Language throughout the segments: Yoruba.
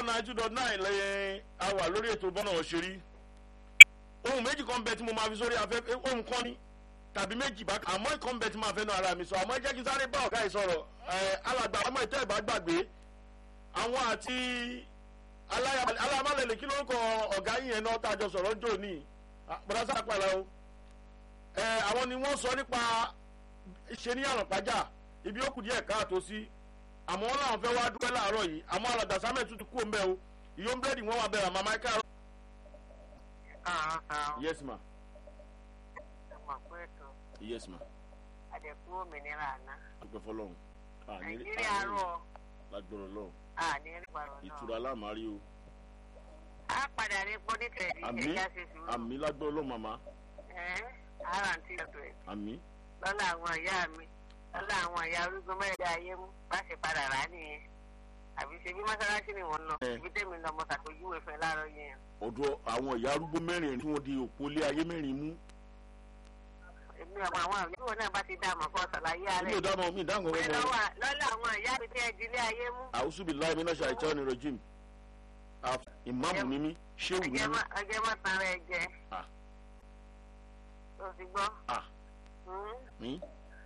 nine two dot nine lẹ́yìn a wà lórí ètò bọ́nà òṣèré ohun méjì kan bẹ tí mo máa fi sórí afẹ́fẹ́ ohun kan ní tàbí méjì bá àmọ́ ìkan bẹ tí máa fẹ́ nu ara mi sọ àmọ́ jẹ́ kí n sáré bá ọ̀gá yìí sọ̀rọ̀ ẹ̀ alàgbà àmọ́ ìtẹ́ ìbá gbàgbé àwọn àti alámàlẹ̀lẹ̀ kí lórúkọ ọ̀gá yìí yẹn náà tàjọ sọ̀rọ̀ jò ní bọ́dá sápàlà o ẹ̀ àwọn ni wọ́n sọ nípa ṣe ní àrànpájà ibi ó kù díẹ̀ káàtó sí àmọ́ wọn làwọn fẹ́ wá dúpẹ́ láàárọ̀ yìí àmọ́ alàgbà sámẹ̀ tuntun kú òǹbẹ́ o ìyóò búrẹ́dì wọn wà bẹ̀rẹ̀ àmọ́ máìkà. yes ma. yes ma. àdẹ̀kú òmìnira àná. dúpẹ́ fọlọ́run. nàìjíríà rọ̀. lágbọ̀rọ̀ lọ́run. àní rí parọ́ náà. ìtura lámàárí o. a padà rí bọ́dí tẹ̀lé àmì ẹ̀já ṣe sùúrù. àmì lágbọ̀rọ̀ lọ́run màmá. ẹ̀ ara ń tí ọ̀dọ̀ ẹ̀. àmì. lọ́la àwọn ìyá mi lọ́la àwọn ìyá orúkọ mẹ́rin ayé mú bá ṣe padà rà á nìyẹn àbí ṣe bí mọ́sálásí ni wọ́n lọ Ẹ. ibi tẹ́mi lọ mọ́ ṣàpèjúwe fẹ́ láàárọ̀ yẹn ọ̀dọ̀ àwọn ìyá arúgbó mẹ́rin tí wọ́n di òpó lé ayé mẹ́rin mú. èmi ọmọ àwọn àmì ìwọ náà bá ti dá àmọ́ kọ́ ṣàlàyé ara mi ò ẹ̀ dáhùn mi dáhùn pé ọ̀rọ̀ mọ́. lọ́wọ́ lọ́la àwọn ìyá mi tí ẹ di ilé ayé mú àwùsù bíi láì mínà ṣàìtọ́ ni rojim. ìmáàmù ni mí ṣéwù ni ọjọ́ mí. má- ọjọ́ má tan rẹ jẹ Ah. tó ti gbọ́ Ah. Hmm? mi.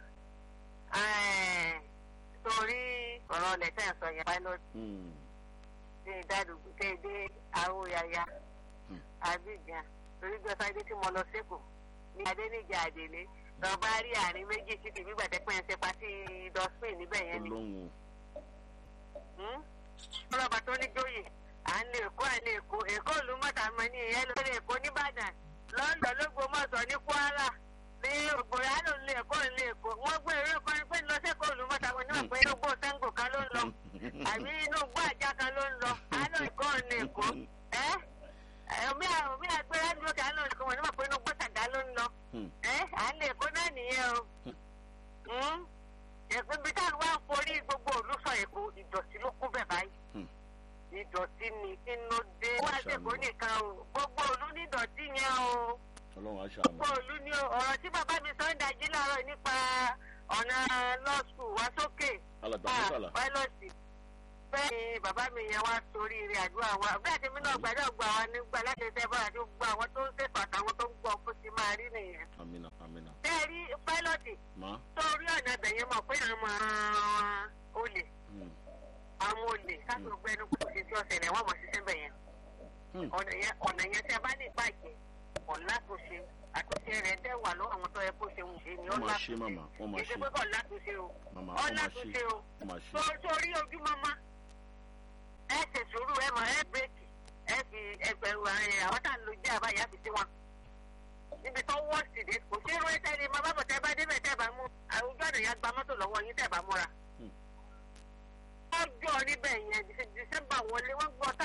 Ẹ̀, torí ọ̀rọ̀ ọ̀lẹ̀ tẹ̀ ń sọ yẹn pilot Hmm. ní ìdádùgbò tẹ́ ẹ dé aróyaya Hmm. abidjan torí bí ọ̀sáyé tí mo lọ sẹ́kọ̀ọ́ ní adẹ́nìjà àdèlé lọ bá rí àárín méjì títí nígbà tẹ́ pẹ́ ń ṣe pàtí dọ́spin níbẹ̀ yẹn ni. olóhùn Hmm? ọlọ́ba tó ní jóyè à ń lè kó à ń lè kó èkó ìlú mọ́tàmọ́ ní ìyẹn lórí èkó nìbàdàn lọ́ńdọ̀ lógbómọ̀ṣọ́ ní kwara ní ògbóyà ló ń lé èkó ń lé èkó wọ́n gbé eré kan pé lọ sẹ́kọ̀ọ́ ìlú mọ́tàmọ́ ní òpin inú gbó sẹ́ńgò kan ló ń lọ àbí inú gbó àjà kan ló ń lọ àánú èkó ń lé èkó ẹ́ omi omi àgbẹ̀rẹ̀ ní òkè àánú èkó wọn ní wọ́n pé inú gbó sàgá ló ń lọ Hmm. ẹ́ à ń lé èkó náà nìyẹn o Hmm? èkó ibi táwọn wá ń forí gbogbo òlú sọ èkó ìdọ̀tí ló kún bẹ̀ báyìí Hmm. ìdọ̀tí ni kí ló dé. wá sí èkó nìkan o gbogbo òlú ní ìdọ̀tí yẹn o ọlọ́run aṣáájú. gbogbo òlú ní o ọ̀rọ̀ tí bàbá mi sọ ń dájí láàárọ̀ nípa ọ̀nà lọ́ọ̀sù wá sókè alàgbà mọ́sálà. pálọ̀tì bẹ́ẹ̀ ni bàbá mi yẹn wá sórí ilé àdúrà wa bẹ́ẹ̀ tí mi náà gbàdọ̀ gba wa nígbà láti ṣe bá àti gba àwọn tó ń ṣètò àtàwọn tó ń gbọ́ bó ti máa rí nìyẹn. amina amina. bẹ́ẹ̀ rí pálọ̀tì ma. sórí ọ̀nà ibẹ̀ yẹn mọ̀ pé àwọn olè Hmm. àwọn olè káàkiri gbẹnu kò sí sí ọ̀sẹ̀ lẹ̀ wọ́n mọ̀ ṣiṣẹ́ bẹ̀ yẹn. Hmm. ọ̀nà yẹn ọ̀nà yẹn tí a bá ní ìbàjẹ́ ọ̀la tó ṣe àtúnṣe rẹ̀ dẹ́ wà lọ́wọ́ àwọn tó yẹ kó ṣe ń ṣe ni wọ́n ọ̀la máa tó ṣe màmá wọ́n máa kì í ṣe ṣe pé kọ̀ látúnṣe o màmá wọ́n ọ̀la máa tó ṣe ṣe o wọ́n máa ṣe. tó torí ojúmọ́mọ́ ẹ ṣe sùúrù ẹ mọ̀ ẹ bírèkì ẹ fi ẹgbẹ̀rún àárín àwọn tá à ń lo jẹ́ àbáyá fi sí wọn níbi tó wọ́ sí dé kò sí irú ẹ̀tẹ́ ni mo bá bọ̀ tẹ́ bá débẹ̀ tẹ́ bá mú àwùjọ àná yẹn gba mọ́tò lọ́wọ́ yín tẹ́ bá múra Hmm. ọjọ́ níbẹ̀ yẹn dísẹ́mbà wọlé wọ́n gbọ́